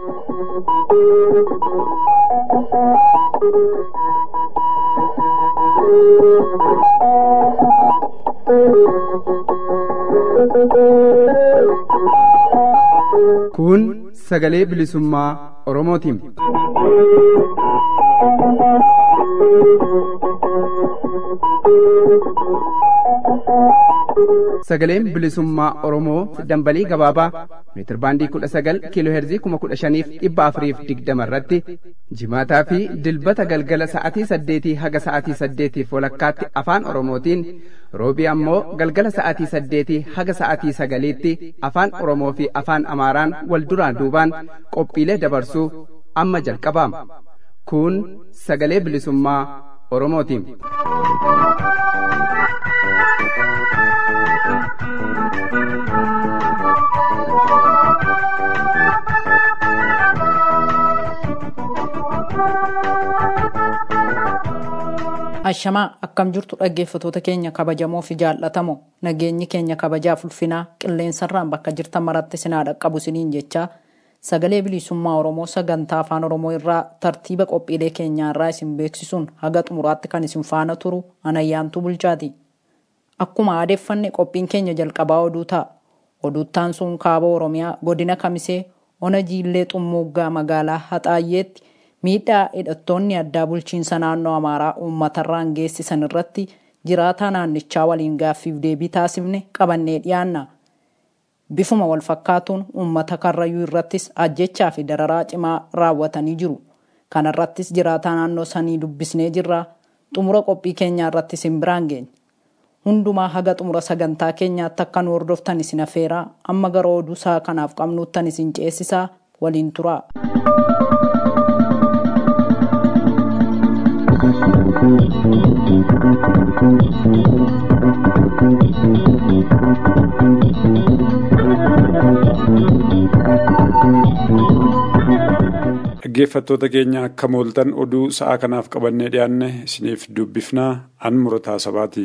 Kun sagalee bilisummaa Oromootiin. Sagaleen bilisummaa Oromoo dambalii gabaabaa meetirbaandii kudha sagal kiiloo heerzii kuma kudha shaniif dhibba afuriif digdama irratti jimaataa fi dilbata galgala sa'atii saddeetii haga sa'atii saddeetiif walakkaatti afaan Oromootiin roobii ammoo galgala sa'atii saddeetii haga sa'atii sagaliitti afaan Oromoo fi afaan Amaaraan wal duraan duubaan qophiilee dabarsuu amma jalqabaama. Kun sagalee bilisummaa Oromootiin. Ashamaa akkam jirtu dhaggeeffatoota keenya kabajamoo fi jaallatamoo nageenyi keenya kabajaaf ulfinaa qilleensarraan bakka jirtan maratti sinaa dhaqqabu siniin jechaa sagalee bilisummaa Oromoo sagantaa afaan Oromoo irraa tartiiba qophiilee keenyaa irraa isin beeksisuun haga xumuraatti kan isin faana turu anayyaantuu bulchaati. Akkuma aadeeffanne qophiin keenya jalqabaa oduu ta'a. Oduuttaan sun kaaba Oromiyaa godina Kamisee ona jiillee xummuuggaa magaalaa Haxaayyeetti miidhaa hidhattoonni addaa bulchiinsa naannoo amaaraa uummatarraan geessisan irratti jiraataa naannichaa waliin gaaffiif deebii taasifne qabannee dhiyaanna. Bifuma wal fakkaatuun uummata karrayyuu irrattis ajjechaa fi dararaa cimaa raawwatanii jiru. Kana irrattis jiraataa naannoo sanii dubbisnee jirra. Xumura qophii keenyaa irratti isin biraan geenya. Hundumaa haga xumura sagantaa keenyaatti akka nu hordoftan isin affeeraa amma gara oduu isaa kanaaf qabnuuttan isin ceesisaa waliin turaa. Dhaggeeffattoota keenya akka mooltan oduu sa'aa kanaaf qabannee dhiyaanne isiniif dubbifnaa an murataa sabaati.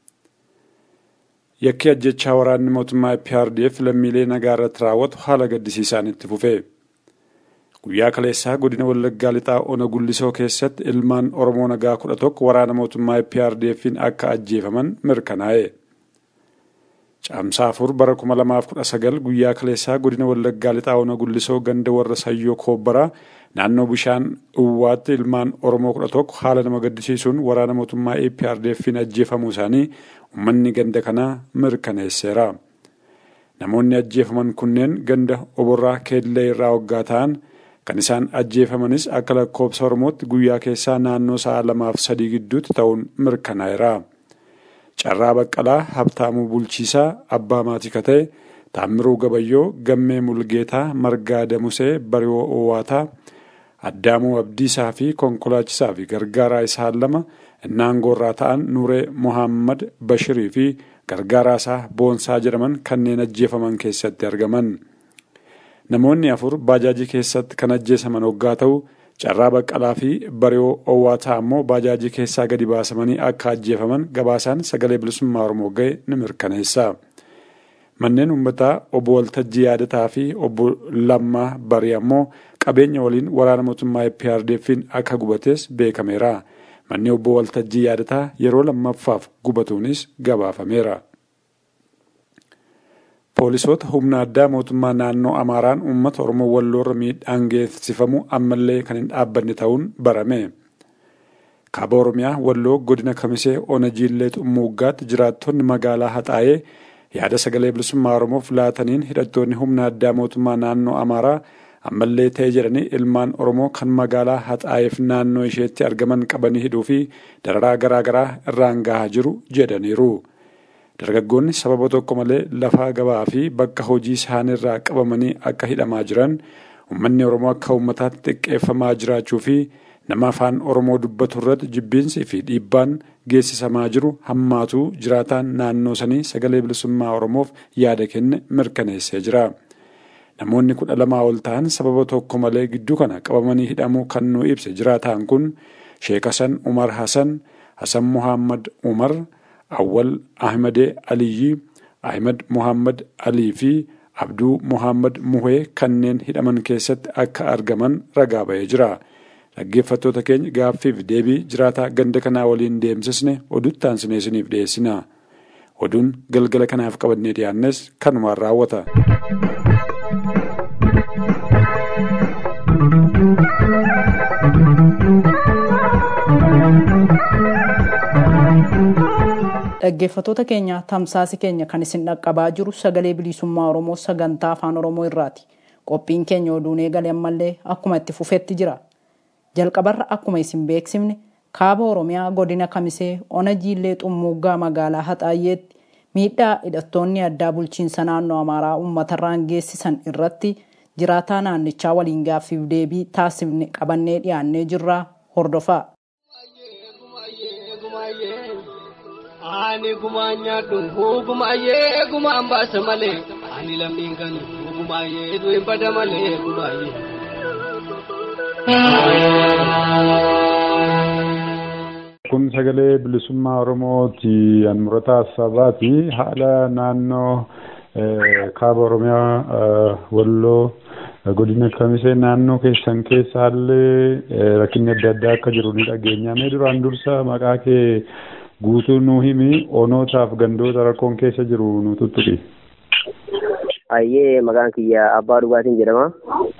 Yakki ajjechaa waraanni mootummaa PRDF lammiilee nagaa irratti raawwatu haala gaddisiisaan itti fufe. Guyyaa kaleessaa godina Wallaggaa lixaa Ona Gullisoo keessatti ilmaan Oromoo nagaa kudha tokko waraana mootummaa PRDF'n akka ajjeefaman mirkanaa'e. Caamsaa afur bara kuma lamaaf kudha sagal guyyaa kaleessaa godina Wallaggaa lixaa Ona Gullisoo ganda warra Sayyoo Koobbaraa naannoo bishaan Uwwaatti ilmaan Oromoo kudha tokko haala nama gaddisiisuun waraana mootummaa PRDF'n ajjeefamuu isaanii uummanni ganda kanaa mirkaneesseera. Namoonni ajjeefaman kunneen ganda oborraa keellee irraa waggaa ta'an kan isaan ajjeefamanis akka lakkoobsa Oromootti guyyaa keessaa naannoo sa'a lamaaf sadii gidduutti ta'uun mirkanaa'eera. Carraa Baqqalaa Habtaamuu Bulchiisaa Abbaa Maatii Katee Taammiruu Gabayyoo Gammee Mulgeetaa Margaa Damusee Bari'oo Owwaataa Addaamuu Abdiisaa fi konkolaachisaa fi gargaaraa isaan lama naangoorraa ta'an Nuree Mohaammed Bashirii fi gargaaraa isaa Boonsaa jedhaman kanneen ajjeefaman keessatti argaman. Namoonni afur baajaajii keessatti kan ajjeesaman hoggaa ta'u carraa baqqalaa fi bari'oo owwaataa ammoo baajaajii keessaa gadi baasamanii akka ajjeefaman gabaasaan sagalee bilisummaa Oromoo ga'e ni mirkaneessa. Manneen uummataa obbo Waltajjii Yaadataa fi obbo Lammaa Barii ammoo qabeenya waliin waraana mootummaa PRDF'n akka gubates beekameera. Manni obbo Waltajjii Yaadataa yeroo lammaffaaf gubatuunis gabaafameera. Poolisoota humna addaa mootummaa naannoo Amaaraan uummata Oromoo walloorra miidhaan geessifamu ammallee kan hin dhaabbanne ta'uun barame. Kaaba Oromiyaa Walloo godina Kamisee Ona Jiillee Xummuuggaatti jiraattonni magaalaa Haxaayee yaada sagalee bilisummaa Oromoof laataniin hidhattoonni humna addaa mootummaa naannoo Amaaraa ammallee ta'e jedhanii ilmaan Oromoo kan magaalaa Haxaayeef naannoo isheetti argaman qabanii hidhuu fi dararaa garaagaraa irraan gahaa jiru jedhaniiru. Dargaggoonni sababa tokko malee lafaa gabaa fi bakka hojii isaaniirraa qabamanii akka hidhamaa jiran uummanni Oromoo akka uummataatti xiqqeeffamaa jiraachuu fi nama afaan Oromoo dubbatu irratti jibbiinsii fi dhiibbaan geessisamaa jiru hammaatuu jiraataan naannoo sanii sagalee bilisummaa Oromoof yaada kenne mirkaneessee jira. Namoonni kudha lamaa ol ta'an sababa tokko malee gidduu kana qabamanii hidhamuu kan nu ibse jiraataan kun Sheek Hasan Umar Hasan, Hasan Muhammad Umar, Awwal Ahmadee Aliyyi, Ahmed Muhammad Alii fi Abduu Muhammad Muhee kanneen hidhaman keessatti akka argaman ragaa ba'ee jira. Dhaggeeffattoota keenya gaaffiif deebii jiraataa ganda kanaa waliin deemsisne oduutti aansinee isiniif dhiyeessina. Oduun galgala kanaaf qabannee dhiyaannes kanumaan raawwata. Dhaggeeffattoota keenya tamsaasi keenya kan isin dhaqqabaa jiru sagalee bilisummaa Oromoo sagantaa afaan Oromoo irraati. Qophiin keenya oduun eegale ammallee akkuma itti fufetti jira. Jalqabarra akkuma isin beeksifne kaaba Oromiyaa godina Kamisee ona jiillee xummuuggaa magaalaa Haxaayyeetti miidhaa hidhattoonni addaa bulchiinsa naannoo Amaaraa uummatarraan geessisan irratti jiraataa naannichaa waliin gaaffiif deebii taasifne qabannee dhiyaannee jirra hordofaa. Ani gumaa nyaadhu gumaayyee gumaan baasa malee ani lammiin kan gumaayyee du'in bada malee gumaayyee. Kun sagalee bilisummaa Oromooti. Anmurataa Sabaati. Haala naannoo kaaba Oromiyaa Walloo godina Kamisee naannoo keessan keessa haalli rakkinni adda addaa akka jiru ni dhageenya. Mee duraan dursa maqaa kee guutuu nuu himi onootaaf gandoota rakkoon keessa jiru nu tuttuqi. Ayyee maqaan kiyya abbaa dhugaatiin jedhama.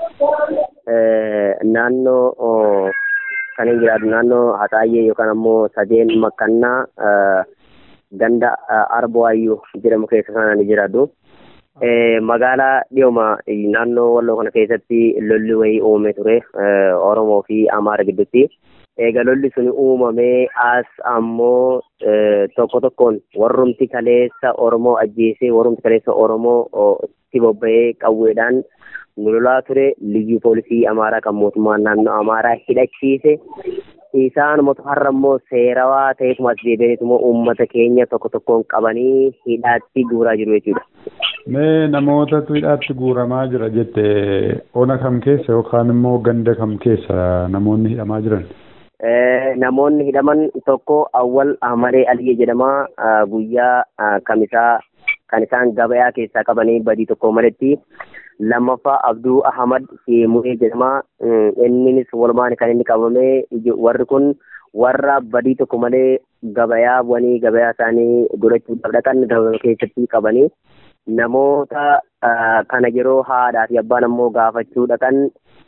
Naannoo kan hin jiraatu naannoo Haxaayyee yookaan ammoo sadeen makkannaa ganda Arbooyyuu jedhamu keessa sana ni jiraatu. Magaalaa dhiyooma naannoo Walloo kana keessatti lolli wayii uumame ture Oromoo fi Amaara gidduutti. Egaa lolli sun uumamee as ammoo tokko tokkoon warrumti kaleessa Oromoo ajjeesee warrumti kaleessa Oromoo itti bobba'ee qawweedhaan nu lolaa ture liyyuu poolisii Amaaraa kan mootummaan naannoo Amaaraa hidhachiise. Isaan moto har'a immoo seerawaa ta'eetuma as deebi'aniituma uummata keenya tokko tokkoon qabanii hidhaatti guuraa jiru jechuudha. Mee namootatu hidhaatti guuramaa jira jette ona kam keessa yookaan immoo ganda kam keessa namoonni hidhamaa jiran? namoonni hidhaman tokko awwal ahmadee aliyee jedhama guyyaa kamisaa kan isaan gabayaa keessaa qabanii badii tokko maletti lammaffaa abduu ahmad sheemuree jedhama innis walumaan kan inni qabame warri kun warra badii tokko malee gabayaa bu'anii gabayaa isaanii godhachuudhaaf dhaqan keessatti qabanii namoota kana yeroo haadhaa fi abbaan ammoo gaafachuu dhaqan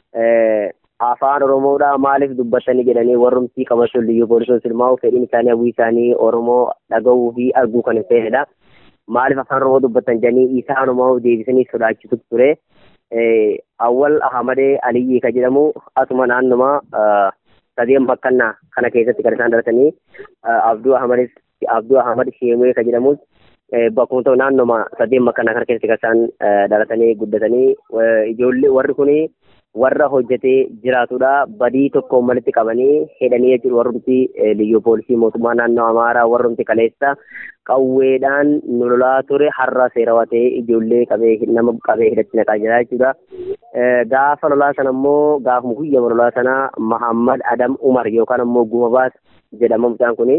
afaan oromoodha maaliif dubbatanii jedhanii warrumtii qabatu liyyuu poolisoon silmaa'u fedhiin isaanii hawwii isaanii oromoo dhaga'uu fi arguu kan hin feenedha. Maaliif afaan oromoo dubbatan jedhanii isaanuma deebisanii sodaachisu ture. Awwal Ahamadee Aliyyii kan jedhamu asuma naannuma sadeen makkannaa kana keessatti kan isaan dhalatanii Abduu Ahamadis Abduu Ahamad Sheemee kan jedhamus bakkuma ta'u naannuma sadeen makkannaa kana keessatti kan isaan dhalatanii guddatanii ijoollee warri kunii warra hojjetee jiraatudha. Badii tokko walitti qabanii hidhanii jechuudha warrumti liyyuu poolisii mootummaa naannoo Amaaraa warrumti kaleessa qawweedhaan nu lolaa ture har'a seerawaa ta'ee ijoollee qabee nama qabee hidhatti naqaa jira jechuudha. Gaafa lolaa sana immoo gaafuma guyyama lolaa sana Mahammad Adam Umar yookaan immoo Gumabaas jedhama mucaan kuni.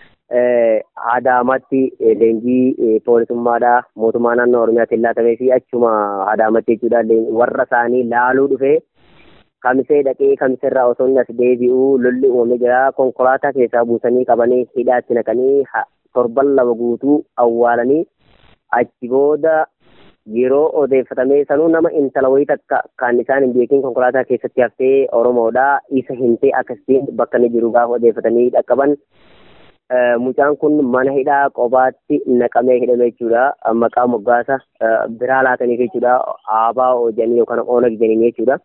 Adaamatti leenjii poolisummaadha mootummaa naannoo Oromiyaatiin laatamee fi achuma Adaamatti jechuudha warra isaanii laaluu dhufee kamisee dhaqee kamiseerraa osoo inni as deebi'u lolli uumamee jira konkolaataa keessaa buusanii qabanii hidhaatti naqanii torban lama guutuu awwaalanii achi booda yeroo odeeffatamee sanuu nama intala wayii takka kan isaan hin beekin konkolaataa keessatti haftee Oromoodha isa hintee akkasiin bakka inni jiru gaafa odeeffatanii dhaqqaban mucaan kun mana hidhaa qobaatti naqamee hidhame jechuudha. Maqaa moggaasa biraa laataniif jechuudha. Aabaa hojanii yookaan oonag jedhanii jechuudha.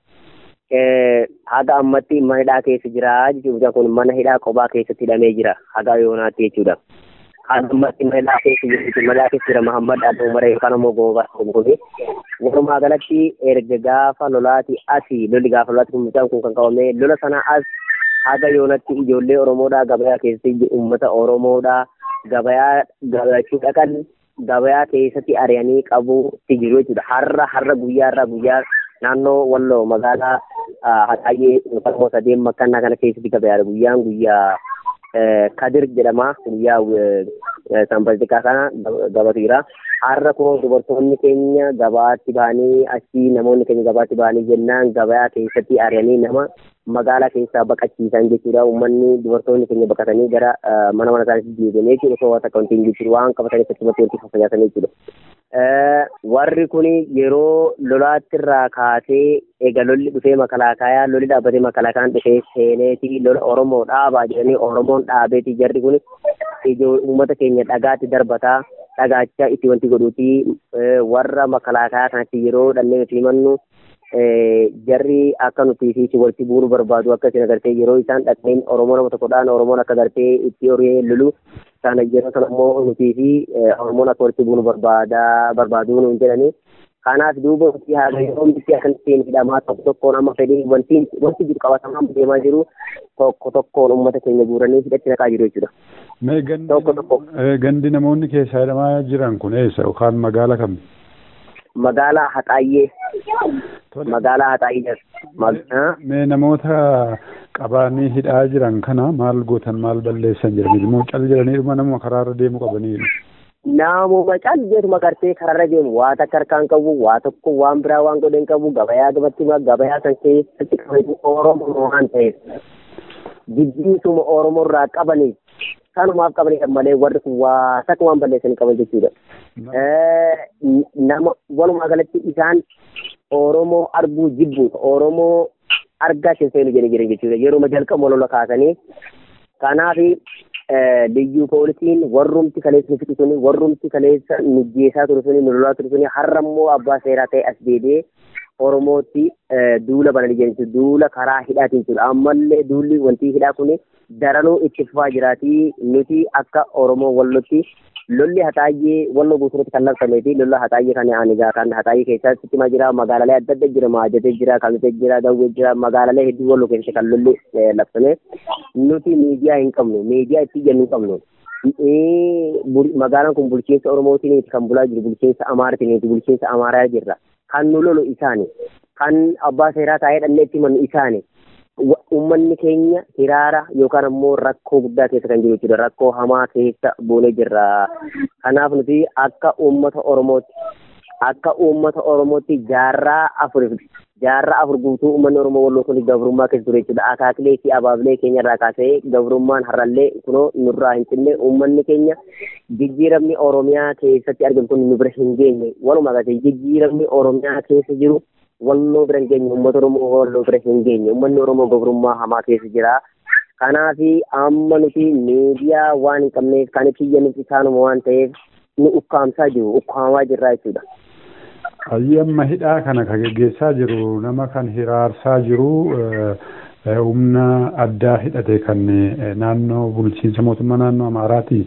Haga ammatti mana hidhaa keessa jira jechuudha. Mucaan kun mana hidhaa qobaa keessatti hidhamee jira. Haga yoonaatti jechuudha. Haga ammatti mana hidhaa keessa jira. Mana hidhaa keessa jira Mahammad Adoo Mara yookaan immoo Goobaa kuni. Walumaa galatti erga gaafa lolaati asii lolli gaafa lolaati kun mucaan kun kan qabame lola sana as haga yoonatti ijoollee Oromoodhaa gabayaa keessatti uummata Oromoodhaa gabayaa gabachuu dhaqan gabayaa keessatti ari'anii qabuutti jiru jechuudha. Har'a har'a guyyaa irraa guyyaa naannoo Walloo magaalaa Haxaayyee yookaan immoo sadeen makkannaa kana keessatti gabayaadha. Guyyaan guyyaa Kadir jedhama. Guyyaa sanbatikaa kana gabatu jira. har'a kun dubartoonni keenya gabaatti bahanii achii namoonni keenya gabaatti bahanii jennaan gabayaa keessatti ari'anii nama magaalaa keessaa baqachiisan jechuudha. Uummanni dubartoonni keenya baqatanii gara mana mana isaaniitti deebi'anii jechuudha. Osoo waan takka wanti hin jiru waan qabatanii achumatti wanti fayyadaman jechuudha. Warri kun yeroo lolaatti irraa kaasee eega lolli dhufee makalaakayaa lolli dhaabbatee makalaakaan dhufee seeneeti lola Oromoo dhaabaa jedhanii Oromoon dhaabeeti jarri kun ijoo uummata keenya dhagaatti darbataa dhagaachaa itti wanti godhuuti warra makalaakayaa kanatti yeroo dhannee nuti himannu jarri akka nuti fi walitti bu'uu barbaadu akka isin agartee yeroo isaan dhaqneen Oromoo nama tokkodhaan Oromoon akka agartee itti horee lolu sana yeroo sana immoo nuti fi Oromoon akka walitti bu'uu barbaada barbaaduu nuun jedhanii kanaaf duuba wanti haala yeroo miti akkasitti hidhamaa tokko tokkoon amma fedhii wanti wanti jiru qabatamaa deemaa jiru tokko tokkoon uummata keenya guuranii hidhatti naqaa jiru jechuudha. Mee gandi gandi namoonni keessaa hidhamaa jiran kun eessa yookaan magaala kam? Magaalaa Haxaayyee. Magaalaa Haxaayyee jira. Mee namoota qabaanii hidhaa jiran kana maal gootan maal balleessan jedhanii immoo cal jedhanii dhuma nama karaarra deemu qabanii. Namuma cal jedhuma gartee karaarra deemu waa takka harkaan qabu waa tokko waan biraa waan godhan qabu gabayaa gabatti gabayaa san keessatti qabu Oromoo waan ta'eef. Jibbiisuma Oromoo irraa qabaniif kanumaaf qabanidha malee warri kun waa takka waan balleessanii qaban jechuudha. Nama walumaa galatti isaan Oromoo arguu jibbuudha. Oromoo argaa hin seenu jedhanii jiran jechuudha. Yeroo jalqaba lola kaasanii kanaaf liyyuu poolisiin warrumti kaleessa nu fixu suni warrumti kaleessa nu geessaa ture suni nu lolaa ture suni har'a immoo abbaa seeraa ta'e as deebi'ee Oromootti duula bananii jiran duula karaa hidhaatiin jechuudha. Ammallee duulli wanti hidhaa kun daranuu itti fufaa jiraatii nuti akka Oromoo wallotti lolli haxaayyee walloo guutuutti kan labsamee fi lolla haxaayyee kan aanigaa kan haxaayyee keessatti cimaa jira magaalaalee adda adda jira maajatee jira kamitee jira dawwee jira magaalaalee hedduu walloo keessatti kan lolli labsame nuti miidiyaa hin qabnu miidiyaa itti jennu hin qabnu. Magaalaan kun bulchiinsa Oromootiin kan bulaa jiru bulchiinsa Amaaraatiin bulchiinsa Amaaraa jirra. Kan nu lolu isaani. Kan abbaa seeraa taa'ee dhannee itti himannu isaani. Uummanni keenya hiraara yookaan ammoo rakkoo guddaa keessa kan jiru jechuudha. Rakkoo hamaa keessa buunee jirra. Kanaaf nuti akka uummata Oromootti akka uummata Oromootti jaarraa afur jaarraa afur guutuu uummanni Oromoo walloo kun gabrummaa keessa ture jechuudha. Akaakilee fi abaabilee keenya irraa kaasee gabrummaan har'allee kunoo nurraa hin cinne uummanni keenya jijjiiramni Oromiyaa keessatti argamu kun nu bira hin geenye. Walumaa galatti jijjiiramni Oromiyaa keessa jiru walloo bira hin geenye uummata oromoo walloo bira hin geenye uummanni oromoo gabrummaa hamaa keessa jira kanaaf amma nuti miidiyaa waan hin qabneef kan kiyya nuti isaanuma waan ta'eef nu ukkaamsaa jiru ukkaamaa jirraa jechuudha. Hayyi amma hidhaa kana kan geggeessaa jiru nama kan hiraarsaa jiru humna addaa hidhate kan naannoo bulchiinsa mootummaa naannoo Amaaraati.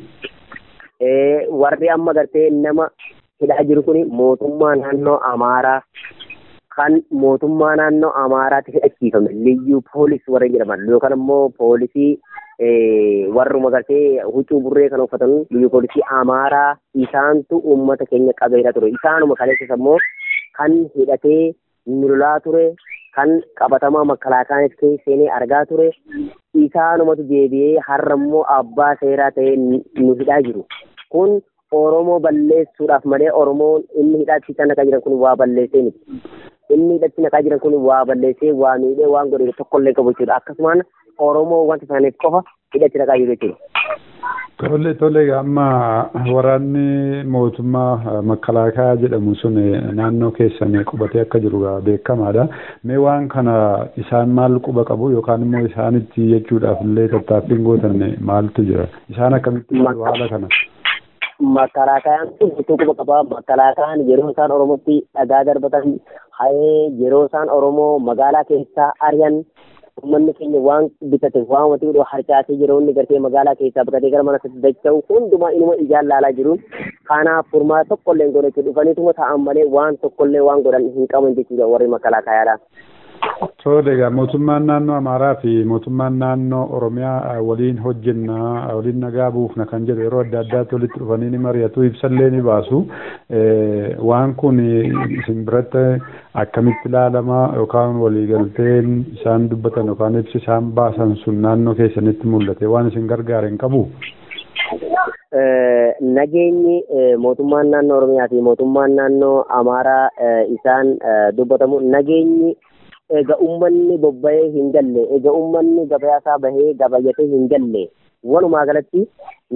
Warri amma gartee nama hidhaa jiru kun mootummaa naannoo Amaaraa kan mootummaa naannoo Amaaraatti hidhachiifame liyyuu poolis warra jedhaman yookaan immoo poolisii warruma gartee huccuu burree kan uffatan liyyuu poolisii Amaaraa isaantu uummata keenya qabeera ture isaanuma kaleessas immoo kan hidhatee nu lolaa ture kan qabatamaa makalaakaanis seenee argaa ture isaanumatu deebi'ee har'a immoo abbaa seeraa ta'ee nu hidhaa jiru kun Oromoo balleessuudhaaf malee Oromoon inni hidhaatti naqaa jiran kun waa balleessee miti. inni hidhatti naqaa jiran kun waa balleessee waa miidhee waan godhe tokkollee qabu jechuudha akkasumaan oromoo wanta isaaniif qofa hidhatti naqaa jiru jechuudha. Tole tole amma waraanni mootummaa makalaakaa jedhamu sun naannoo keessan qubatee akka jiru beekamaadha. Mee waan kana isaan maal quba qabu yookaan immoo isaanitti jechuudhaaf illee tattaaffiin gootan maaltu jira? Isaan akkamitti haala kana? Makalaakayaan kun hedduu quba qaba. Makalaakayaan yeroo isaan Oromootti dhagaa darbatan hayee yeroo isaan Oromoo magaalaa keessaa ari'an uummanni keenya waan bitate waan wanti godhu harcaasee yeroo inni gartee magaalaa keessaa baqatee gara mana isaatti dacha'u hundumaa inuma ijaan laalaa jiru. Kanaaf furmaata tokkollee hin godhachu dhufaniituma ta'an malee waan tokkollee waan godhan hin qaban jechuudha warri makalaakayaadha. Tole egaa mootummaan naannoo Amaaraa fi mootummaan naannoo Oromiyaa waliin hojjennaa waliin nagaa buufna kan jedhu yeroo adda addaatti walitti dhufanii ni mari'atu ibsallee ni baasu. Waan kun isin biratti akkamitti ilaalama yookaan waliigalteen isaan dubbatan yookaan ibsi isaan baasan sun naannoo keessanitti mul'ate waan isin gargaare hin qabu? nageenyi mootummaan naannoo Oromiyaa fi mootummaan naannoo Amaaraa isaan dubbatamu nageenyi egaa uummanni bobba'ee hin galle egaa uummanni gabayaasaa bahee gabayyatee hin galle walumaa galatti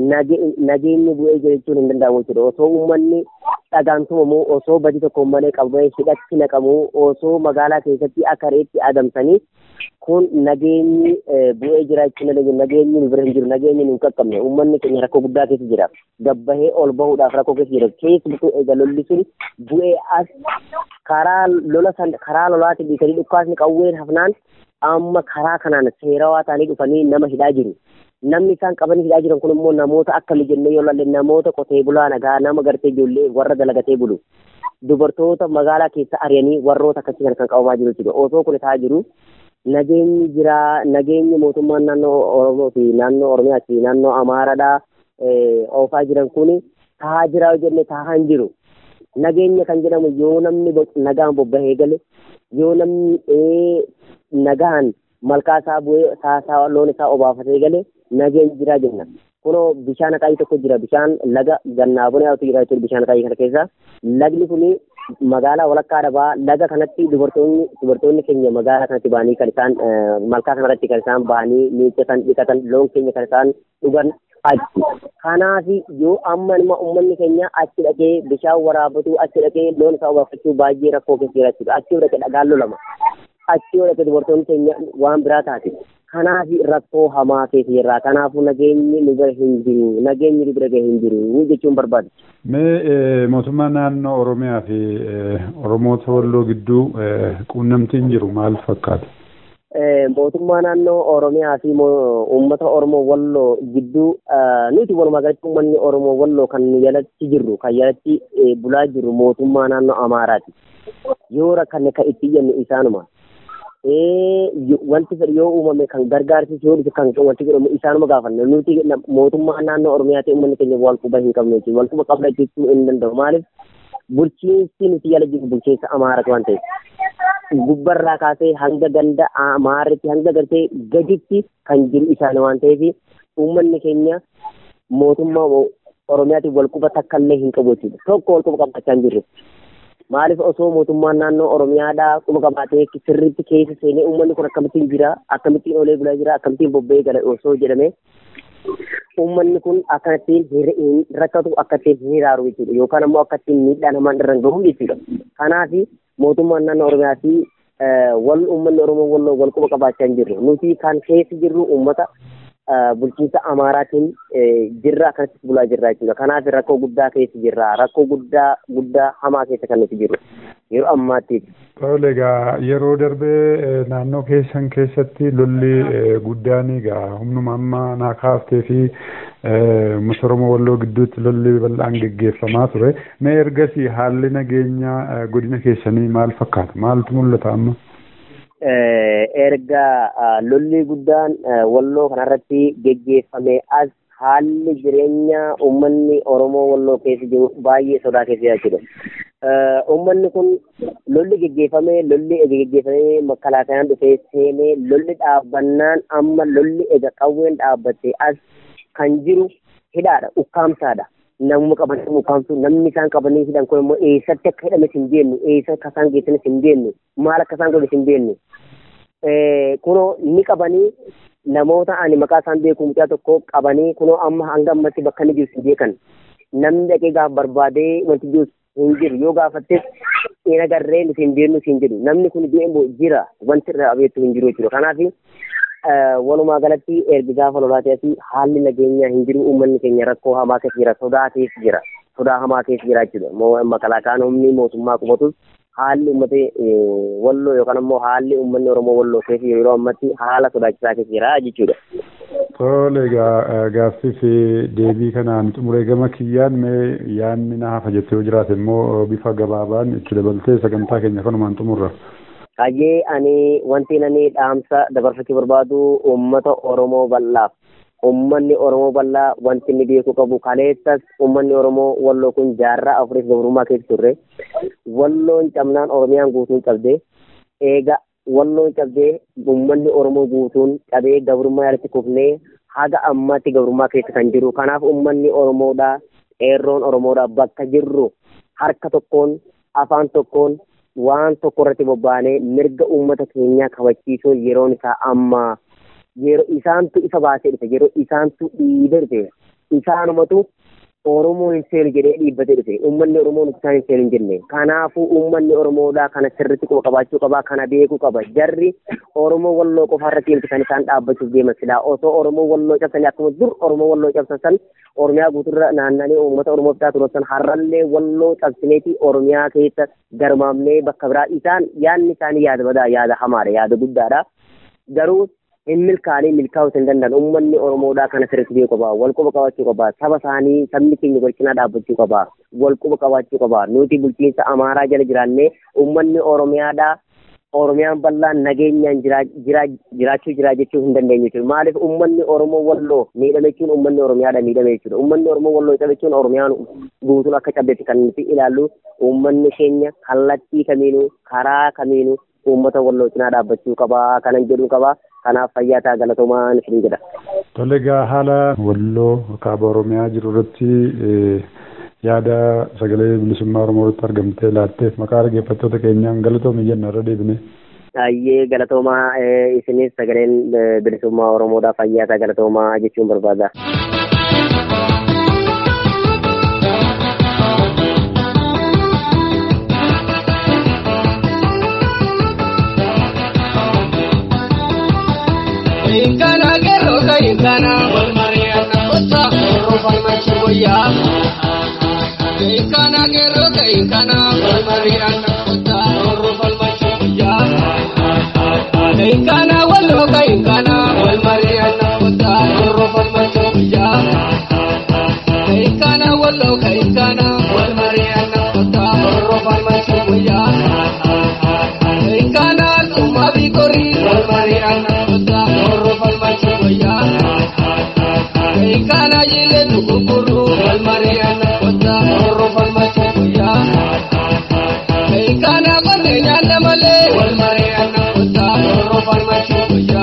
nageenyi bu'ee jira jechuun hin danda'amu jechuudha osoo uummanni dhagaan tumamu osoo badii tokko malee qabamee hidhatti naqamu osoo magaalaa keessatti akka reetti adamsanii kun nageenyi bu'ee jira jechuun dandeenyu nageenyi nu bira hin jiru nageenyi nu hin qaqqabne uummanni keenya rakkoo guddaa keessa jira gabbahee ol bahuudhaaf rakkoo keessa jira keessumattuu egaa lolli sun bu'ee as karaa lola san karaa lolaatiin dhiisanii dhukkaasni qawween hafnaan amma karaa kanaan seerawaa ta'anii dhufanii nama hidhaa jiru. Namni isaan qabanii hidhaa jiran kun immoo namoota akka jennee yoo lalle namoota qotee bulaa nagaa nama gartee ijoollee warra dalagatee bulu. Dubartoota magaalaa keessa ari'anii warroota akkasii kana kan qabamaa jiru jechuudha. Osoo kun ta'aa jiru nageenyi jira nageenyi mootummaan naannoo Oromoo fi naannoo Oromiyaa fi naannoo Amaaraadhaa oofaa jiran kun taa'aa jira yoo jenne taa'aa hin jiru. Nageenya kan jedhamu yoo namni nagaan bobbahee gale yoo namni nagaan malkaa isaa bu'ee saasaa loon isaa obaafatee gale nageenyi jira jenna. Kunoo bishaan akaayii tokko jira bishaan laga gannaa bunaa jira jechuudha bishaan akaayii kana keessa. Lagni kuni magaalaa walakkaa dhabaa laga kanatti dubartoonni dubartoonni keenya magaalaa kanatti ba'anii kan isaan malkaa kanarratti kan isaan ba'anii miiccatan dhiqatan loon keenya kan isaan dhugan achi. Kanaaf yoo amma nama uummanni keenya achi dhaqee bishaan waraabatu achi dhaqee loon isaa obaafachuu baay'ee rakkoo keessa jira jechuudha. Achi dhaqee dhagaan lolama. Achi dhaqee dubartoonni keenya waan biraa taate. Kanaaf rakkoo hamaa keessa jirra. Kanaafuu nageenyi nu bira hin jiru. Nageenyi nu bira hin jiru jechuun barbaadu. Mee mootummaa naannoo Oromiyaa fi Oromoota Walloo gidduu quunnamtiin jiru maal fakkaata? mootummaa naannoo Oromiyaa fi uummata Oromoo Walloo gidduu nuti walumaa galatti uummanni Oromoo Walloo kan jalatti jirru kan jalatti bulaa jirru mootummaa naannoo Amaaraati. Yoo rakkanne kan itti jennu isaanuma. Wanti fedhi yoo uumame kan gargaarsisu yoo dhufe kan wanti jedhamu isaanuma gaafanna. Nuti mootummaa naannoo Oromiyaati uummanni keenya wal quba hin qabne jechuudha. Wal quba qabna jechuu hin danda'u. Maaliif bulchiinsi nuti jala jiru bulchiinsa Amaaraati waan ta'eef. gubbarraa kaasee hanga ganda amaaritti hanga gartee gaditti kan jiru isaan waan ta'eef uummanni keenya mootummaa oromiyaatiin wal quba takka illee hin qabu jechuudha tokko wal quba qabachaa hin jirre maaliif osoo mootummaan naannoo oromiyaadhaa quba qabaatee sirriitti keessa seenee uummanni kun akkamittiin jira akkamittiin olee bulaa jira akkamittiin bobba'ee gala osoo jedhame uummanni kun akkanattiin hin rakkatu akkattiin hin hiraaru jechuudha yookaan ammoo akkattiin miidhaa namaan irra hin gahu jechuudha kanaaf mootummaan naannoo oromiyaa fi wal uummanni oromoo walloo wal quba qabaachaa hin jirru nuti kan keessa jirru uummata bulchiinsa amaaraatiin jirra akkanatti bulaa jirra jechuudha kanaaf rakkoo guddaa keessa jirra rakkoo guddaa guddaa hamaa keessa kan nuti jirru yeroo ammaatti. Tole egaa yeroo darbee naannoo keessan keessatti lolli guddaan egaa humnuma amma naa kaaftee fi uummata Oromoo Walloo gidduutti lolli bal'aan geggeeffamaa ture. Mee ergasii haalli nageenyaa godina keessanii maal fakkaata? Maaltu mul'ata amma? Erga lolli guddaan Walloo kanarratti geggeeffame as haalli jireenya uummanni Oromoo Walloo keessa jiru baay'ee sodaa keessa jira jechuudha. Uummanni kun lolli geggeeffamee lolli ega geggeeffamee makalaakayaan dhufee seenee lolli dhaabbannaan amma lolli ega qawween dhaabbatte as kan jiru hidhaadha ukkaamsaadha. Namuma qabanii ukkaamsu namni isaan qabanii hidhan kun immoo eessatti akka hidhames hin beeknu eessa akka isaan geessanis hin beeknu maal akka isaan godhes hin beeknu. Kunoo ni qabanii namoota ani maqaa isaan beeku mucaa tokko qabanii kunoo amma hanga ammatti bakka inni jiru hin beekan. Namni dhaqee gaaf barbaadee wanti jiru hin jiru yoo gaafattes hin agarree nuti hin beeknu hin jedhu namni kun du'e jira wanti irraa beektu hin jiru jechuudha. Kanaaf walumaa galatti erga gaafa lolaatee haalli nageenyaa hin jiru uummanni keenya rakkoo hamaa keessa jira sodaa keessa jira sodaa hamaa keessa jira jechuudha. Makalaakaan humni mootummaa qubatus haalli uummata walloo yookaan immoo haalli uummanni Oromoo walloo keessa yeroo ammatti haala sodaachisaa keessa jira jechuudha. Tole egaa gaaffii fi deebii kanaan xumuree gama kiyyaan mee yaadni na hafa jettee yoo jiraate immoo bifa gabaabaan itti dabaltee sagantaa keenya kanumaan xumurra. Hayyee ani wanti ani dhaamsa dabarfachuu barbaadu uummata Oromoo bal'aaf. Uummanni Oromoo bal'aa wanti inni beekuu qabu kaleessas uummanni Oromoo walloo kun jaarraa afuriif gabrummaa keessa turre. Walloon cabnaan Oromiyaan guutuun cabdee eega walloon cabdee uummanni Oromoo guutuun cabee gabrummaa jalatti kufnee haga ammatti gabrummaa keessa kan jiru kanaaf ummanni oromoodha qeerroon oromoodha bakka jirru harka tokkoon afaan tokkoon waan tokko irratti bobba'anii mirga uummata keenyaa kabachiisuun yeroon isaa amma yeroo isaantu isa baasee dhufe yeroo isaantu dhiibee dhufe isaanumatu Oromoon hin seenu jedhee dhiibbatee dhufe uummanni Oromoon isaan hin seenu hin jenne kanaafuu uummanni Oromoodhaa kana sirriitti quba qabaachuu qaba kana beekuu qaba jarri Oromoo walloo qofa irratti miti kan isaan dhaabbachuuf deeman silaa osoo Oromoo walloo cabsanii akkuma dur Oromoo walloo cabsan Oromiyaa guuturra naannanii uummata Oromoo bitaa turan har'allee walloo cabsineeti Oromiyaa keessa garmaamnee bakka biraa isaan yaadni isaanii yaada badaa yaada hamaadha yaada guddaadha garuu hin milkaanii milkaa'uu hin danda'an uummanni oromoodhaa kana sirriitti beekuu qaba wal quba qabaachuu qaba saba isaanii sabni keenya wal cinaa dhaabbachuu qaba wal quba qabaachuu qaba nuti bulchiinsa amaaraa jala jiraannee uummanni oromiyaadhaa oromiyaan bal'aan nageenyaan jiraachuu jira jechuu hin dandeenyu jechuudha maaliif uummanni oromoo walloo miidhame jechuun uummanni oromiyaadha miidhame jechuudha uummanni oromoo walloo cabe jechuun oromiyaan guutuun akka cabbetti kan nuti ilaallu uummanni keenya kallattii kamiinuu karaa kamiinuu uummata walloo cinaa dhaabbachuu qabaa kanan jedhu qabaa kanaaf fayyaa ta'a galatoomaan isin jedha. Tole egaa haala walloo kaaba oromiyaa jiru irratti yaada sagalee bilisummaa oromoo irratti argamtee laatteef maqaa dhaggeeffattoota keenyaan galatoomi jenna irra deebine. Ayyee galatoomaa isinis sagaleen bilisummaa oromoodhaa fayyaa ta'a galatoomaa jechuun barbaada. Inkana gero ka inkana wal mariana kota oro farmachi goya. Inkana gero ka inkana wal mariana kota oro farmachi goya. Inkana wallo ka inkana wal mariana kota oro farmachi goya. Inkana wallo ka inkana wal mariana kota oro farmachi goya. Inkana tuma bikori wal mariana kota oro farmachi goya. Inkana jile tukukuru wal mariana kota oro farmachi goya. Inkana kone nyanda male wal mariana kota oro farmachi goya.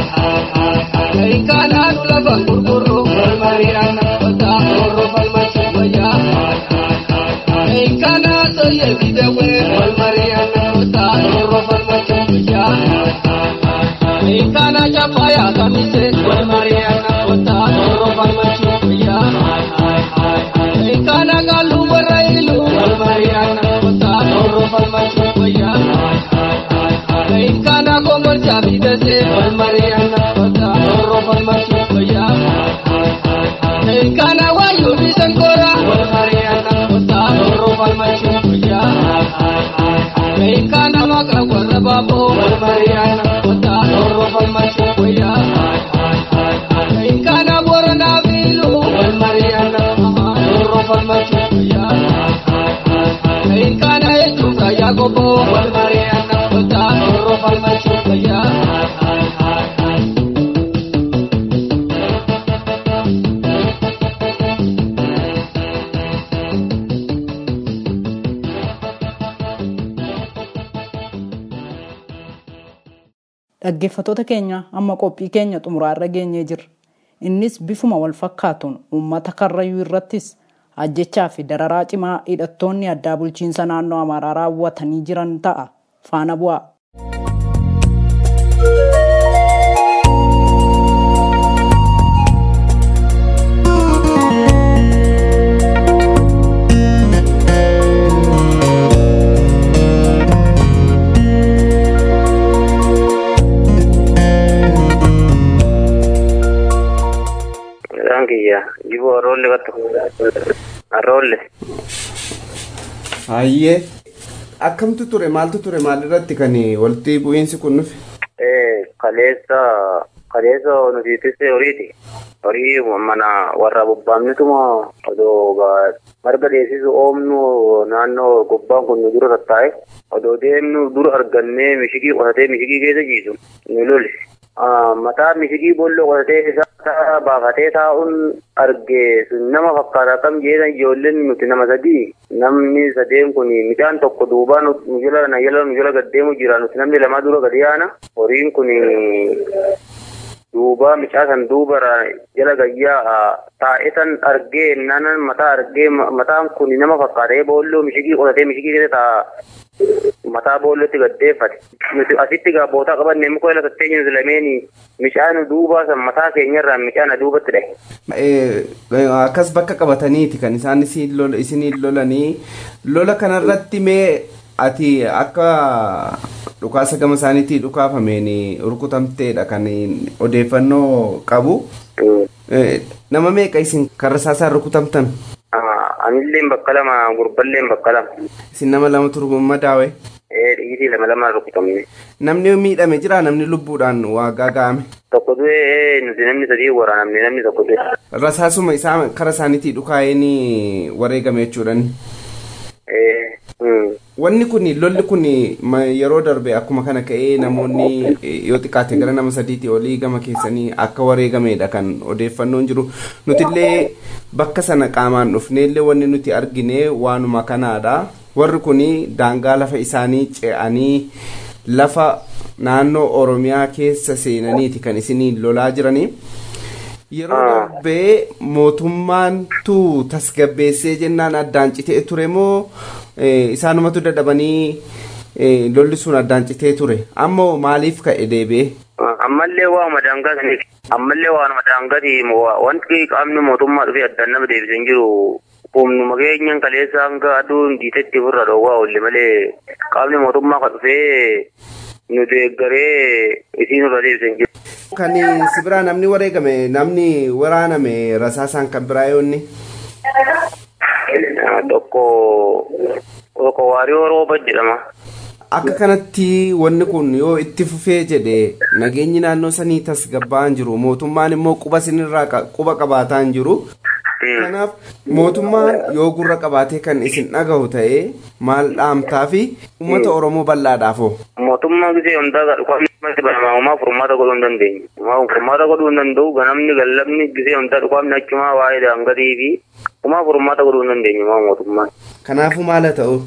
Inkana nula bangurkuru wal mariana kota oro farmachi goya. Inkana soye bidewe wal mariana kota oro farmachi goya. Inkana chapaya kamise wal mariana kota oro farmachi goya. Inkana galu barailu wal mariana kota oro farmachi goya. Inkana komor chabidase wal mariana kota oro farmachi goya. Inkana wayu bisankora wal mariana kota oro farmachi goya. Inkana makra warra babo wal mariana kota oro farmachi goya. Inkana borona bilu wal mariana oro farmachi goya. Inkana echuka yagobo wal mariana kota oro farmachi goya. Dhaggeeffattoota keenya amma qophii keenya xumuraarra geenyee jirra. Innis bifuma wal fakkaatuun uummata karrayyuu irrattis ajjechaa fi dararaa cimaa hidhattoonni addaa bulchiinsa naannoo Amaaraa raawwatanii jiran ta'a. Faana bu'aa. Isaan kiyya jiboo arroolle battu arroolle. Hayyee akkamtu ture maaltu ture maalirratti kan walitti bu'iinsi kun dhufe? Kaleessa kaleessa nuti tisse horiiti. Horii mana warra bobbaamnituma odoo marga dheessisu oomnu naannoo gubbaan kun nu dura tattaa'e odoo deemnu dura argannee mishigii qotatee mishigii keessa jiisu nu loli. mataa mishigii boolloo qotatee isaa baafatee taa'uun arge sun nama fakkaata akkam jedhan ijoolleen nuti nama sadii namni sadeen kun midhaan tokko duubaa nu jala na jala nu jala gaddeemu jira nuti namni lama dura gadi yaana horiin kun duuba mucaa san duuba jala gayyaa taa'ee san argee nanan mataa argee mataan kun nama fakkaatee boolloo mishigii qotatee mishigii keessa taa'a mataa boollootti gaddeeffate nuti asitti gaabootaa qabanne muka ila tattee jiru lameeni mucaan duuba san mataa keenyarraa mucaan duubatti dhahe. Akkas bakka qabataniiti kan isaan isiniin lolanii lola kanarratti mee ati akka dhukaasa gama isaaniitii dhukaafameen rukutamteedha kan odeeffannoo qabu. Nama meeqa isin karra isaasaan rukutamtan? Anilleen bakka lama gurballeen bakka lama. Isin nama lama turgu madaawe? Dhiirii lama lama rukutamne. Namni miidhame jira namni lubbuudhaan waa gaaga'ame. Tokko du'e nuti namni sadii waraanamne namni tokko du'e. Rasaasuma isaa kara isaaniitii dhukaa'een wareegame jechuudhaan. Wanni kun lolli kun yeroo darbe akkuma kana ka'ee namoonni yoo xiqqaate gara nama sadiitii olii gama keessanii akka wareegamedha kan odeeffannoon jiru nutillee bakka sana qaamaan dhufneellee wanni nuti argine waanuma kanaadha warri kun daangaa lafa isaanii ce'anii lafa naannoo oromiyaa keessa seenaniiti kan isinii lolaa jiranii. yeroo darbee mootummaantu tasgabbeessee jennaan addaan citee ture moo isaanumatu dadhabanii lolli sun addaan citee ture ammoo maaliif ka'e deebi'ee. ammallee waanuma daangaati ammallee waanuma daangaati wanti qaamni mootummaa dhufee addaan nama deebisee hin jiru humnuma keenyan kaleessa hanga aduun diitetti ofirra dhoowwaa oolle malee qaamni mootummaa kan dhufee nu deeggaree isiin irra deebisee hin jiru. Kan si biraa namni wareegame namni waraaname rasaasaan kan biraa yoonni. Tokko tokko waariyoo rooba jedhama. Akka kanatti wanni kun yoo itti fufee jedhe nageenyi naannoo sanii tasgabba'aan jiru mootummaan immoo quba sinirraa quba qabaataa hin jiru. Kanaaf mootummaan yoo gurra qabaatee kan isin dhagahu ta'ee maal dhaamtaa fi uummata Oromoo bal'aadhaafoo. Mootummaa gisee hundaa dhukaafni banamaa uumaa furmaata godhuu hin dandeenye. Uumaa furmaata godhuu hin danda'u ganamni gallabni gisee hundaa dhukaafni achumaa waa'ee daangatii fi uumaa furmaata godhuu hin dandeenye uumaa mootummaan. Kanaafuu maal haa ta'u?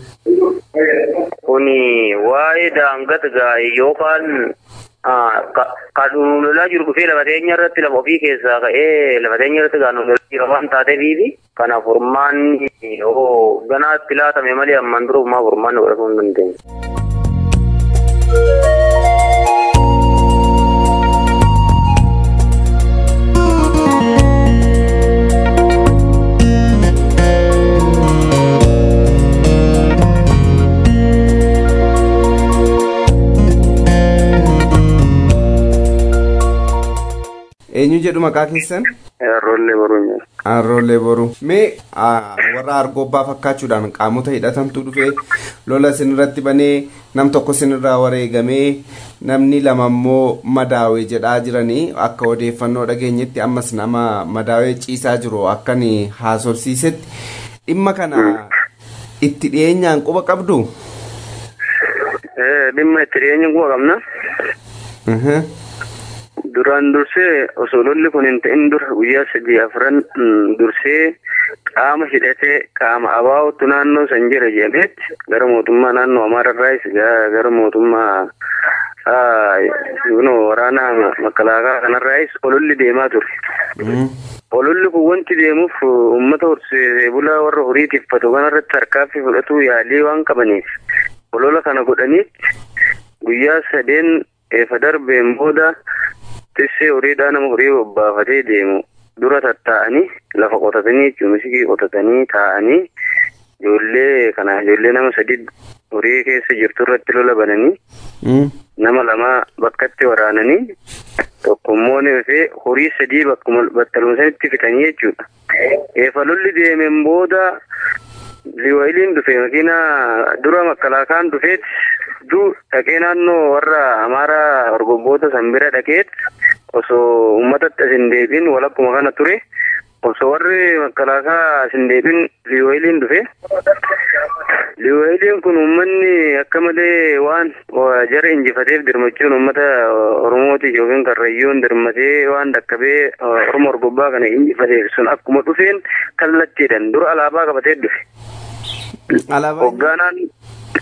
Kuni waa'ee daangata gaa'e yookaan kan lolaa jiru dhufee lafa teenya irratti lafa ofii keessaa ka'ee lafa teenya irratti kan lolaa jiru waan taateefi kanaaf furmaanni yoo ganaatti laatame malee ammaan dura uumaa furmaanni godhatuu hin dandeenye. eenyu jedhu maqaa keessan? Arroollee boruu. Arroollee boruu. Mee warra argobbaa fakkaachuudhaan qaamota hidhatantu dhufee lola isinirratti banee nam tokko isinirraa wareegamee namni lama immoo madaawee jedhaa jiranii akka odeeffannoo dhageenyetti ammas nama madaawee ciisaa jiru akkan haasofsiisetti dhimma kana itti dhiyeenyaan quba qabdu? Dhimma itti dhiyeenyaan quba qabna. duraan dursee osoo lolli kun hin ta'in dura guyyaa sadii afran dursee qaama hidhatee qaama abaa'utu naannoo san jira jedhameetti gara mootummaa naannoo amaararraayis gara mootummaa waraana makalaakaa kanarraayis ololli deemaa ture. ololli kun wanti deemuuf uummata horsiisee bulaa warra horii tiffatu kanarratti harkaaffii fudhatuu yaalii waan qabaniif olola kana godhaniitti guyyaa sadeen eefa darbeen booda tissee horiidhaa nama horii bobbaafatee deemu dura tattaa'anii lafa qotatanii jechuun misikii qotatanii taa'anii ijoollee kana ijoollee nama sadi horii keessa jirtu irratti lola bananii nama lama bakkatti waraananii tokko immoo neefee horii sadii bakkuma battalumsanitti fixanii jechuudha. Eefa lolli deemeen booda liwaayiliin dhufe makiina dura makkalaakaan dhufeet duu dhaqee naannoo warra amaaraa orgobboota san bira dhaqeet osoo uummatatti as hin deebiin walakkuma kana ture osoo warri makkalaakaa as hin deebiin liwaayiliin dhufe liwaayiliin kun uummanni akka malee waan jara injifateef dirmachuun uummata oromootiif yookiin karrayyuun dirmatee waan dhaqqabee orma orgobbaa kana injifateef sun akkuma dhufeen kallattiidhaan dura alaabaa qabatee dhufe. Alaabaa Hoggaanaan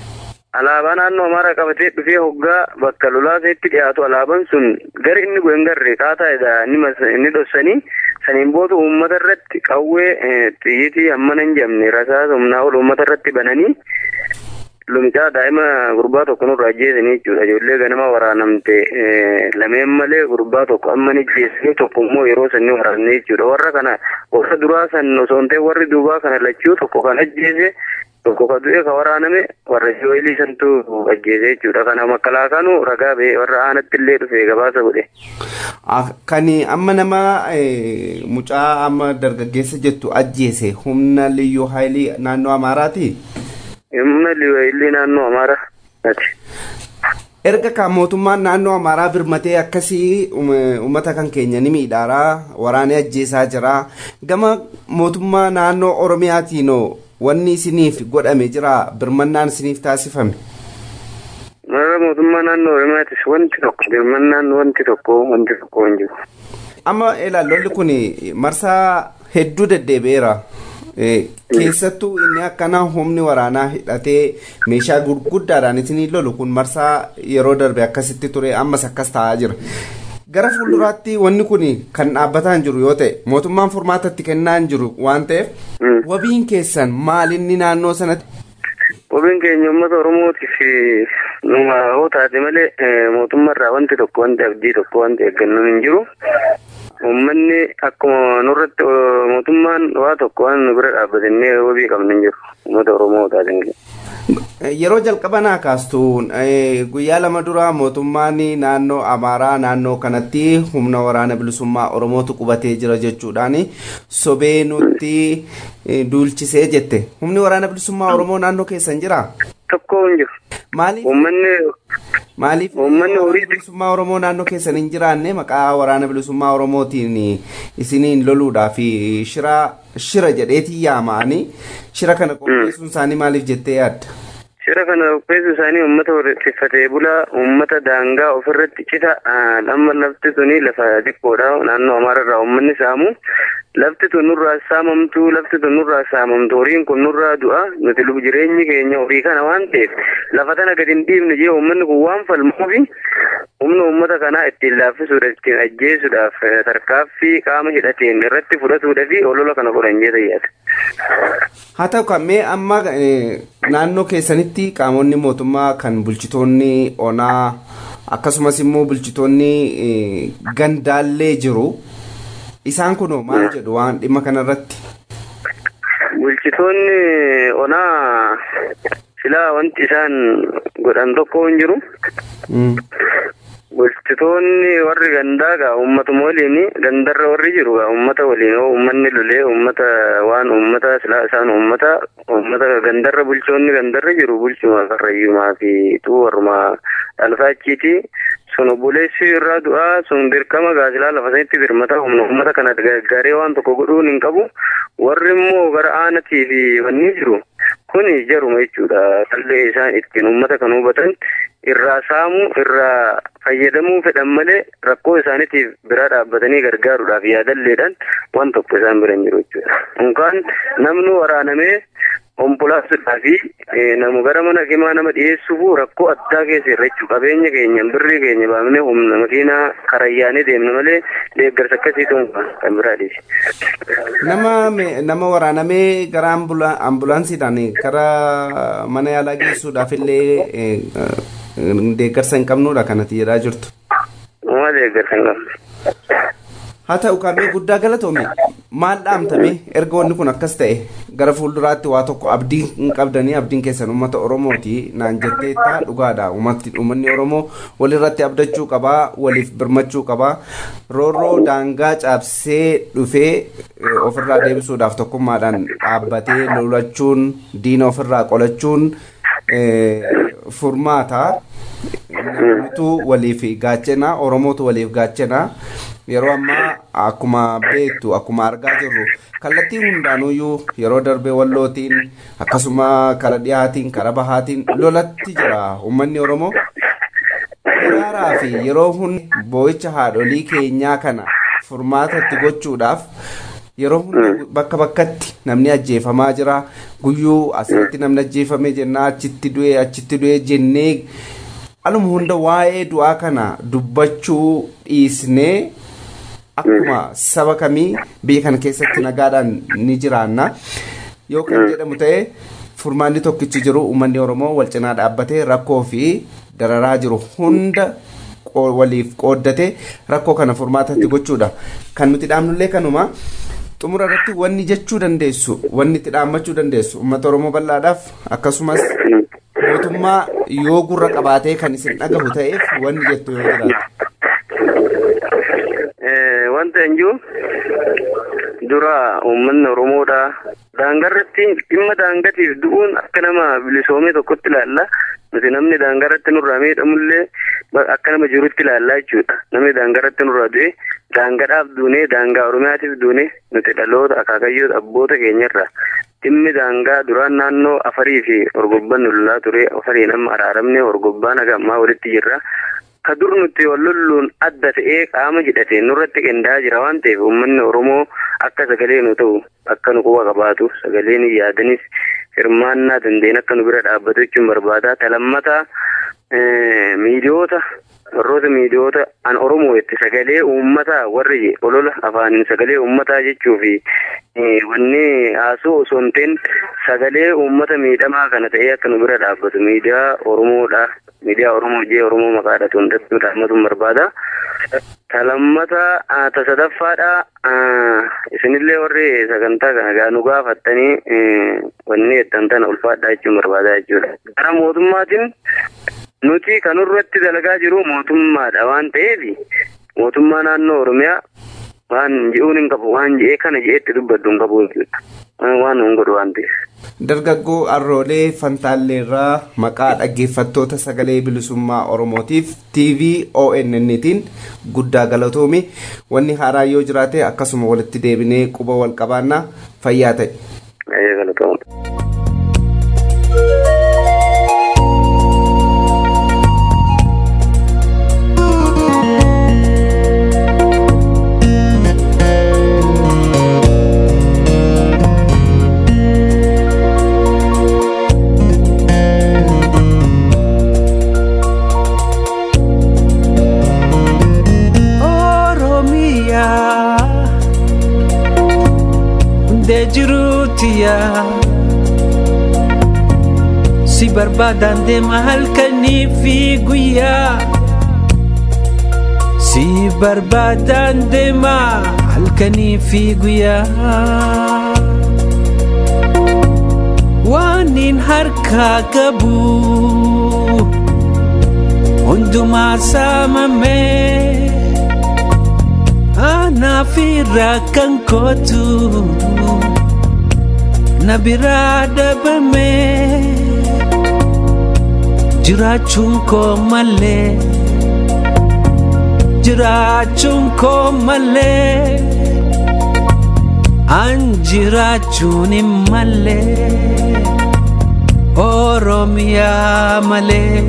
alaabaa naannoo amaaraa qabatee dhufee hoggaa bakka lolaaseetti dhiyaatu alaabaan sun gara inni bu'e hin garre qaataadha inni dhossanii saniin booda uummata irratti qawwee xiyyitii hammana hin jamne rasaasa humnaa ol uummata irratti bananii lumicaa daa'ima gurbaa tokko nurraa ajjeesanii jechuudha ijoollee ganama waraanamte lameen malee gurbaa tokko amma ni ajjeesanii tokko immoo yeroo sanni waraanne jechuudha warra kana warra duraa san osoo hin ta'e warri duubaa kana lachuu tokko kan ajjeese tokko ka du'e ka waraaname warra jooyilii santu ajjeese jechuudha kana makkalaakaanu ragaa ba'e warra aanatti illee dhufe gabaasa godhe. Kan amma nama mucaa amma dargaggeessa jettu ajjeese humna liyyuu haayilii naannoo Amaaraati. Humna liyyuu haayilii naannoo Amaaraa. Erga kan mootummaan naannoo Amaaraa birmatee akkasii uummata kan keenya ni miidhaaraa waraanee ajjeesaa jira gama mootummaa naannoo Oromiyaatiin wanni isiniif godhame jira birmannaan isiniif taasifame. Mara mootummaa naannoo Oromiyaatis wanti tokko birmannaan wanti tokko wanti tokko hin jiru. Amma lolli kun marsaa hedduu deddeebi'eera. keessattuu inni akkana humni waraanaa hidhatee meeshaa gurguddaadhaan isinii lolu kun marsaa yeroo darbe akkasitti ture ammas akkas ta'aa jira. gara fuulduraatti wanni kun kan dhaabbataa hin jiru yoo ta'e mootummaan furmaatatti kennaa hin jiru waan ta'eef wabiin keessan maalinni naannoo sanatti. Wabiin keenya uummata Oromootiif numa hoo taate malee mootummaarraa wanti tokko wanti abdii tokko wanti eeggannoon hin jiru. Uummanni akkuma nurratti mootummaan waa tokko waan nu bira dhaabbatannee wabii qabnu hin jiru. Uummata Oromoo taateen Yeroo jalqaba naa kaastu guyyaa lama dura mootummaan naannoo Amaaraa naannoo kanatti humna waraana bilisummaa Oromootu qubatee jira jechuudhaan sobee nutti duulchisee jette. Humni waraana bilisummaa Oromoo naannoo keessan jiraa? Tokko hin jiru. Maaliif? Uummanni Maaliif Uummanni horii- bilisummaa Oromoo naannoo keessan hin jiraanne maqaa waraana bilisummaa Oromootiin isiniin loluudhaaf shira shira jedheetii yaama'anii shira kana qopheessuun isaanii maaliif jettee yaadda? Shira kana qopheessuu isaanii uummata horsiifatee bulaa uummata daangaa ofirratti cita amma lafti tuni lafa xiqqoodha naannoo Amaararraa uummanni saamu lafti tun nurraa saamamtu lafti tun nurraa saamamtu horiin kun nurraa du'a nuti lubu jireenyi keenya horii kana waan ta'eef lafa tana gadi hin dhiibne jee uummanni kun waan falmuufi humna uummata kanaa ittiin laaffisuudhaaf ittiin ajjeesuudhaaf eh, tarkaaffii qaama hidhateen irratti fudhatuudhaafi olola kana godhan jee tayyaata. Haa ta'u kan mee amma eh, naannoo keessanitti qaamonni mootummaa kan bulchitoonni onaa akkasumas immoo bulchitoonni eh, gandaallee jiru isaan kunoo maal jedhu waan dhimma kanarratti? Bulchitoonni onaa silaa wanti isaan godhan tokko hin jiru. Mm. Bulchitoonni warri gandaa gaa uummatuma waliin gandarra warri jiru gaa uummata waliin yoo uummanni lolee uummata waan uummata silaa isaan uummata uummata gandarra bulchoonni gandarra jiru bulchuma karrayyumaa fi tuu warruma dhalfaachiiti sun obboleessi irraa du'aa sun dirqama gaa silaa lafa sanitti birmata humna uummata kana gargaaree waan tokko godhuun hin qabu warri immoo gara aanatii fi wanni jiru kuni jaruma jechuudha qallee isaan ittiin uummata kan hubatan irraa saamuu irraa fayyadamuu fedhan malee rakkoo isaaniitiif biraa dhaabbatanii gargaaruudhaaf yaadalleedhaan waan tokko isaan bira hin jiru jechuudha. Unkaan namni waraanamee ompolaasuudhaa fi namu gara mana himaa nama dhiyeessuuf rakkoo addaa keessa irra jechuudha. Qabeenya keenya birrii keenya baafnee humna makiinaa karayyaanee deemna malee deeggarsa akkasiitu kan biraa dhiisi. Nama me- nama waraanamee gara ambula- ambulaansiidhaan gara mana yaalaa geessuudhaaf illee eh, eh, deeggarsa hin qabnudha kanatti jedhaa jirtu. Uumaa deeggarsa hin qabne. Haa ta'u kaamee guddaa galatoome maal dhaamtame erga wanni kun akkas ta'e gara fuulduraatti waa tokko abdii hin qabdanii abdiin keessan uummata Oromooti naan jetteetta dhugaadha uummatni uummanni Oromoo walirratti abdachuu qabaa waliif birmachuu qabaa roorroo daangaa cabsee dhufee eh, ofirraa deebisuudhaaf tokkummaadhaan dhaabbatee lolachuun diina ofirraa qolachuun eh, furmaata namnitu waliif gaachana oromootu waliif gaachana yeroo ammaa akkuma beektu akkuma argaa jirru kallattii hundaanuyyuu yeroo darbe wallootiin akkasuma kara dhiyaatiin kara bahaatiin lolatti jira uummanni oromoo Hiraaraa fi yeroo hundi boo'icha haadholii keenyaa kana furmaatatti gochuudhaaf yeroo hunda bakka bakkatti namni ajjeefamaa jira guyyuu asirratti namni ajjeefame jennaa achitti du'e achitti du'e jennee aluma hunda waa'ee du'aa kana dubbachuu dhiisnee akkuma saba kamii biyya kana keessatti nagaadhaan ni jiraanna yoo kan jedhamu ta'e furmaanni tokkichi jiru uummanni oromoo wal cinaa dhaabbatee rakkoo fi dararaa jiru hunda waliif qooddate rakkoo kana furmaatatti gochuudha kan nuti dhaabnullee kanuma xumura irratti wanni jechuu dandeessu wanni itti dhaammachuu dandeessu uummata oromoo bal'aadhaaf akkasumas mootummaa yoo gurra qabaatee kan isin dhagahu ta'eef wanni jettu yoo jiraatu. Wanta hin jiru dura uummanni oromoodha daangarratti dhimma daangatiif du'uun akka nama bilisoomee tokkotti ilaalla nuti namni daangarratti nurraa miidhamullee akka nama jirutti ilaallaa jechuudha namni daangarratti nurraa du'e daangadhaaf duunee daangaa oromiyaatiif duune nuti dhaloota akaakayyoo abboota keenyarra dhimmi daangaa duraan naannoo afarii fi orgobbaan lolaa ture afariin amma araaramne orgobbaan haga ammaa walitti jirra ka dur nuti wal lolluun adda ta'ee qaama hidhatee nurratti qindaa'aa jira waan ta'eef uummanni oromoo akka sagalee nu ta'u akka nu quba qabaatu sagalee nu yaadanis hirmaannaa dandeen akka nu bira dhaabbatu jechuun barbaada talammata miidiyoota warroota miidiyoota an oromoo itti sagalee uummataa warri olola afaaniin sagalee uummataa jechuu fi wanni haasoo osoo hin ta'in sagalee uummata miidhamaa kana ta'ee akka nu bira dhaabbatu miidiyaa oromoodha miidiyaa oromoo jee oromoo maqaadha hundattuu dhaammatuun barbaada. Talammata tasadaffaadha isinillee warri sagantaa kana gaa nu gaafattanii wanni jettan tana ulfaadha jechuun barbaada jechuudha. Gara mootummaatiin nuti kan irratti dalagaa jiru mootummaadha waan ta'eef mootummaa naannoo oromiyaa waan je'uun hin qabu waan je'ee kana je'eetti dubbaddu hin qabu jechuudha. Waan hin godhu waan ta'eef. Dargaggoo Arroolee Fantaalleerraa maqaa dhaggeeffattoota sagalee bilisummaa Oromootiif TV ONN'tiin guddaa galatoomi wanni haaraa yoo jiraate akkasuma walitti deebinee quba wal qabaannaa fayyaa ta'e. si barbaadan deema halkanii fi guyyaa si barbaadan deema halkanii fi guyyaa waanin harkaa qabu hundumaa saamamee anaaf irraa kan kootu. na biraa dhabame jiraachuun koo malee jiraachuun koo malee an jiraachuun hin malee oromiyaa malee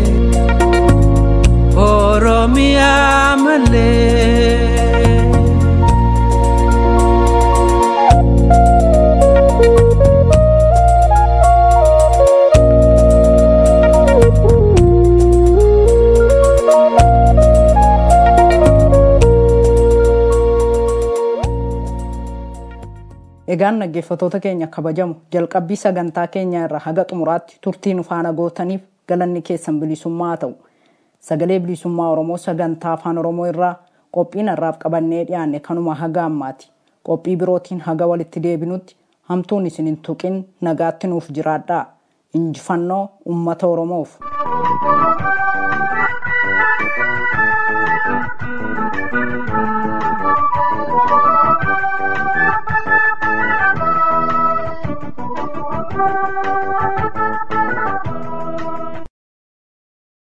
oromiyaa malee. Egaan dhaggeeffattoota keenya kabajamu jalqabbii sagantaa keenya irraa haga xumuraatti turtii nu faana gootaniif galanni keessan bilisummaa haa ta'u. Sagalee bilisummaa Oromoo sagantaa afaan Oromoo irraa qophiin har'aaf qabannee dhiyaanne kanuma haga ammaati. Qophii birootiin haga walitti deebinutti hamtuun isin hin tuqin nagaatti nuuf jiraadhaa. Injifannoo uummata Oromoof.